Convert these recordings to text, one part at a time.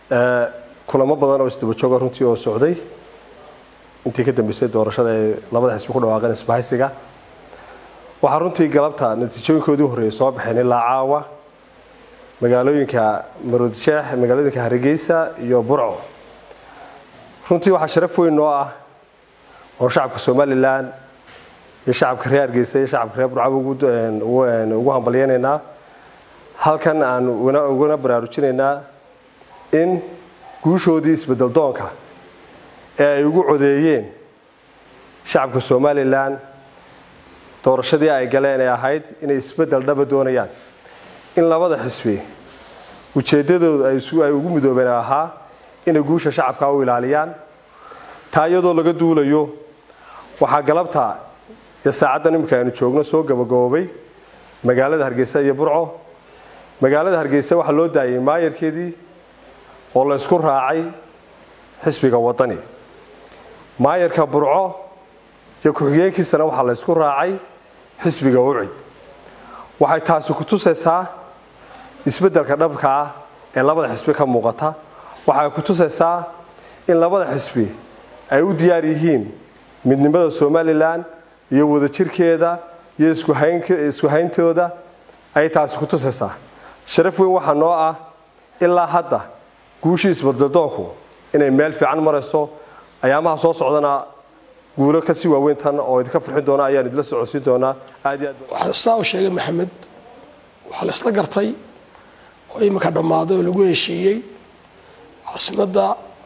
kulamo badan oo isdaba jooga runtii oo socday intii ka dambeysay doorashada ee labada xisbi ku dhawaaqeen isbahaysiga waxaa runtii galabta natiijooyinkoodii horreeyay soo baxeen ilaa caawa magaalooyinka maroodjeex magaalooyinka hargeysa iyo burco runtii waxaa sharaf weyn noo ah oo shacabka somalilan iyo shacabka reer hargeysa iyo shacabka reer burcaba ugu hambalyeynaynaa halkan aan ugana baraarujinaynaa in guushoodii isbedel doonka ee ay ugu codeeyeen shacabka somalilan doorashadii ay galeen ee ahayd inay isbedel dhaba doonayaan in labada xisbi ujeedadooda ay ugu midoobeen ahaa inay guusha shacabka u ilaaliyaan taa iyadoo laga duulayo waxaa galabta iyo saacaddan iminka aynu joogno soo gabagaboobay magaalada hargeysa iyo burco magaalada hargeysa waxaa loo daayay maayarkeedii oo la ysku raacay xisbiga wadani maayarka burco iyo ku-xigeenkiisana waxaa la ysku raacay xisbiga ucid waxay taasi ku tusaysaa isbeddelka dhabka ah ee labada xisbi ka muuqata waxay ku tusaysaa in labada xisbi ay u diyaar yihiin midnimada somalilan iyo wadajirkeeda iyo isku hayntooda ayay taasi ku tusaysaa sharaf weyn waxaa noo ah ilaa hadda guushii isbadaldoonku inay meel fiican marayso ayaamaha soo socdana guulo kasii waaweyn tan oo idinka farxin doona ayaan idila socodsiin doonaa aad iyo aad saa u sheegay maxamed waxaa la isla gartay oo iminka dhammaaday oo lagu heshiiyey caasimadda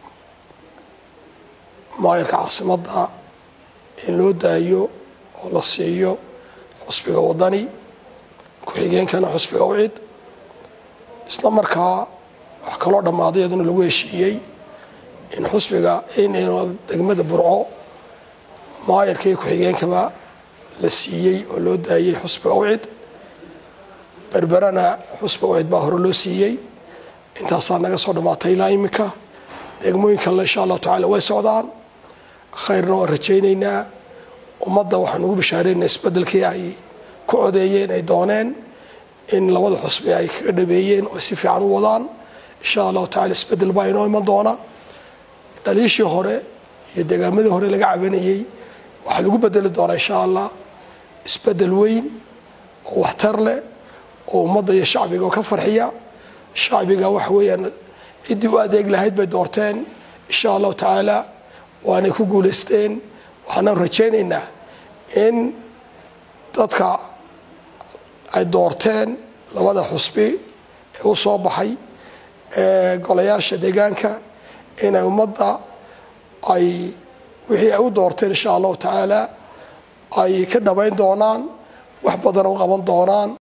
maayarka caasimadda in loo daayo oo la siiyo xusbiga wadani ku-xigeenkana xusbiga ucid isla markaa wax kaloo dhammaaday iyaduna lagu heshiiyey in xusbiga in degmada burco maayarka iyo ku-xigeenkaba la siiyey oo loo daayey xusbiga ucid berberana xusbiga ucid baa hore loo siiyey intaasaa naga soo dhammaatay ilaa iminka degmooyin kalena insha allahu tacala way socdaan khayrna waan rajaynaynaa ummadda waxaan ugu bishaareynaa isbeddelkii ay ku codeeyeen ay dooneen in labada xusbi ay kaga dhabeeyeen oo ay si fiican u wadaan insha allahu tacala isbeddel baa inoo iman doona dhaliishii hore iyo degaamadii hore laga cabanayey waxaa lagu bedeli doonaa insha allah isbeddel weyn oo waxtar leh oo ummadda iyo shacbiga ka farxiya shacbiga waxa weeyaan ciddii u adeeg lahayd bay doorteen insha allahu tacaala waanay ku guulaysteen waxaanaan rajaynaynaa in dadka ay doorteen labada xusbi ee u soo baxay ee golayaasha deegaanka inay ummadda ay wixii ay u doorteen insha allahu tacaala ay ka dhabayn doonaan wax badan u qaban doonaan